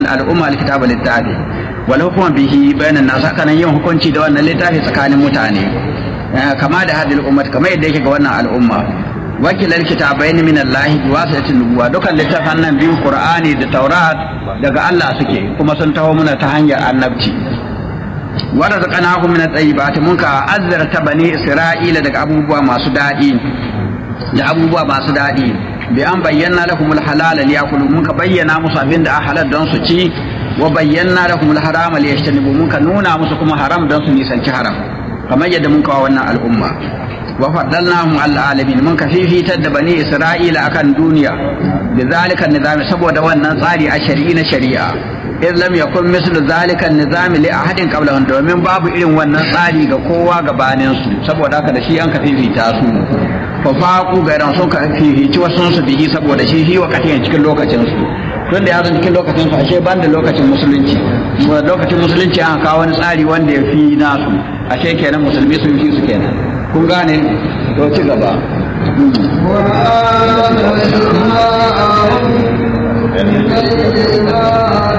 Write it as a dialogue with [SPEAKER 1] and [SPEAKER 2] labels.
[SPEAKER 1] al'umma alkitaba littafi wal hukuma bihi bainan nas haka nan yin hukunci da wannan littafi tsakanin mutane kama da hadil ummat kamar yadda yake ga wannan al'umma wakilar kitabaini min Allah bi wasati nubuwa dukan littafan nan biyu Qur'ani da Taurat daga Allah suke kuma sun taho muna ta hanyar annabci wa razaqnahum min at-tayyibati mun ka azzarta bani Isra'ila daga abubuwa masu daɗi da abubuwa masu daɗi bi an bayyana lahum al-halala liyakulu mun ka bayyana musu abin da halal don su ci wa bayyana lahum al-harama liyajtanibu mun ka nuna musu kuma haram don su nisanci haram kamar yadda mun kawo wannan al'umma wa faddalnahum al alamin mun kafifitar da bani isra'ila akan duniya da zalika nizami saboda wannan tsari a shari'i na shari'a in lam yakun mislu zalika nizami li ahadin qablahum domin babu irin wannan tsari ga kowa gabanin su saboda haka da shi an kafifita su fa faqu gairan sun kafifici wasu su bihi saboda shi shi wakati cikin lokacin su tun da ya zo cikin lokacin su ashe ban da lokacin musulunci lokacin musulunci an kawo wani tsari wanda ya fi nasu ashe kenan musulmi sun fi su kenan kun gane to ci gaba
[SPEAKER 2] وآتيناهم من الكتاب